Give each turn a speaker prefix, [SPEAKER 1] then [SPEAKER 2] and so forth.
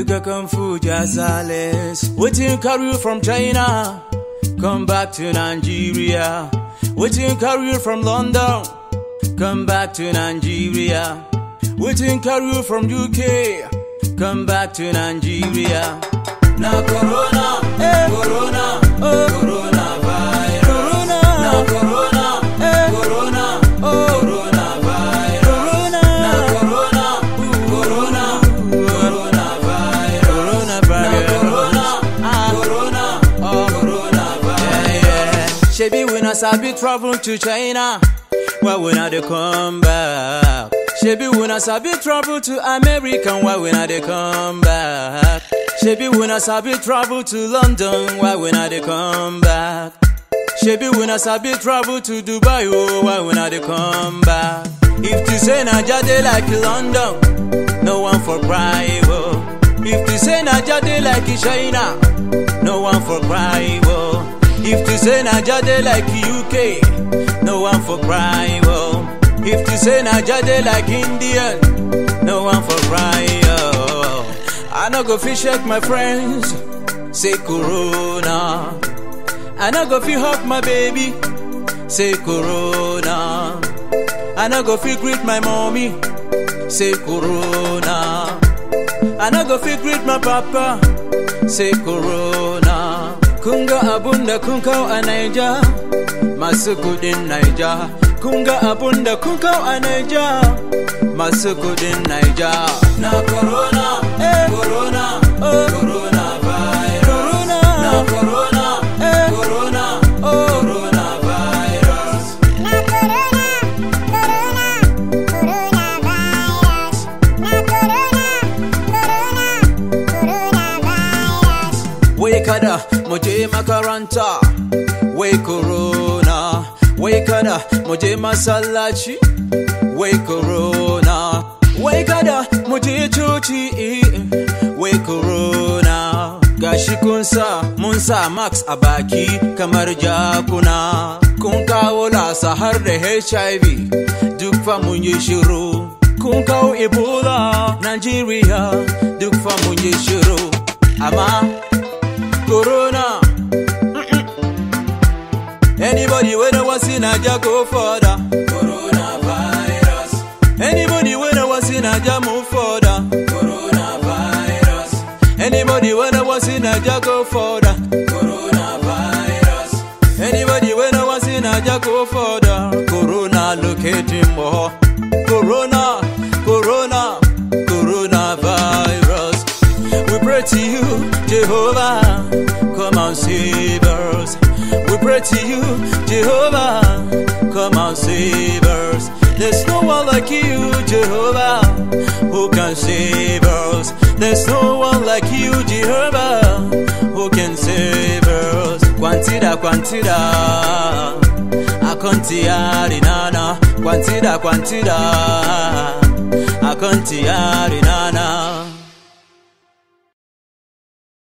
[SPEAKER 1] Duka Kung Fu Jazales. Waiting carry you from China. Come back to Nigeria. Waiting carry you from London. Come back to Nigeria. Waiting carry you from UK. Come back to Nigeria. Now Corona,
[SPEAKER 2] Eh.
[SPEAKER 1] Corona,
[SPEAKER 2] Oh.
[SPEAKER 1] Corona virus.
[SPEAKER 2] Corona.
[SPEAKER 1] Now Corona,
[SPEAKER 2] Eh.
[SPEAKER 1] Corona,
[SPEAKER 2] Oh.
[SPEAKER 1] Corona virus.
[SPEAKER 2] Corona.
[SPEAKER 1] Now Corona, Corona, Corona virus.
[SPEAKER 2] Corona
[SPEAKER 1] Now
[SPEAKER 2] virus.
[SPEAKER 1] Corona,
[SPEAKER 2] Ah.
[SPEAKER 1] Corona,
[SPEAKER 2] Oh.
[SPEAKER 1] Corona virus.
[SPEAKER 2] Yeah, yeah. Shebi we not sabi travel to China. Why we not dey come back? Shebi we not sabi travel to America. Why we not dey come back? Shebi we not sabi travel to London. Why we not dey come back? Shebi we not sabi travel to Dubai. Oh, why we not dey come back? If you say Naija dey like London, no one for cry. Oh. If you say Naija dey like China, no one for cry. Oh. If you say Naija dey like UK, no one for cry. Oh. If you say Naija dey like Indian, no one for cry. Oh. I no go fit shake my friends, say Corona. I no go fit hug my baby, say Corona. I no go fit greet my mommy, say Corona. I no go fit greet my papa, say Corona. Kunga abunda kunkau a Naija, masu kudin Naija. Kunga abunda kunkau a Naija, masu kudin Naija.
[SPEAKER 1] Now Corona,
[SPEAKER 2] Eh.
[SPEAKER 1] Corona,
[SPEAKER 2] Oh.
[SPEAKER 1] Corona virus.
[SPEAKER 2] Corona.
[SPEAKER 1] Now Corona,
[SPEAKER 2] Eh.
[SPEAKER 1] Corona,
[SPEAKER 2] Oh.
[SPEAKER 1] Corona virus.
[SPEAKER 3] Na corona, corona, coronavirus. Na corona, corona, coronavirus.
[SPEAKER 2] Wai kada mu je makaranta, wai corona. Wai kada mu je masallaci, wai corona. Wai kada mu je coci, wai corona. Gashi kun sa mun sa max a baki kamar jakuna. Kun kawo lasa har da HIV, duk fa mun yi shiru. Kun kawo Ebola, Nigeria, duk fa mun yi shiru. Amma Corona. Anybody when I was in Naija go further.
[SPEAKER 1] Coronavirus.
[SPEAKER 2] Anybody when I was in Naija move further.
[SPEAKER 1] Coronavirus.
[SPEAKER 2] Anybody when I was in Naija go further.
[SPEAKER 1] Coronavirus.
[SPEAKER 2] Anybody when I was in Naija go further. Corona locating more. Corona, Corona, coronavirus. We pray to you, Jehovah, come and save us. We pray to you, Jehovah, come and save us. There's no one like you, Jehovah, who can save us. There's no one like you, Jehovah, who can save us. Quantida, quantida, akontiari nana. Quantida, quantida, akontiari nana.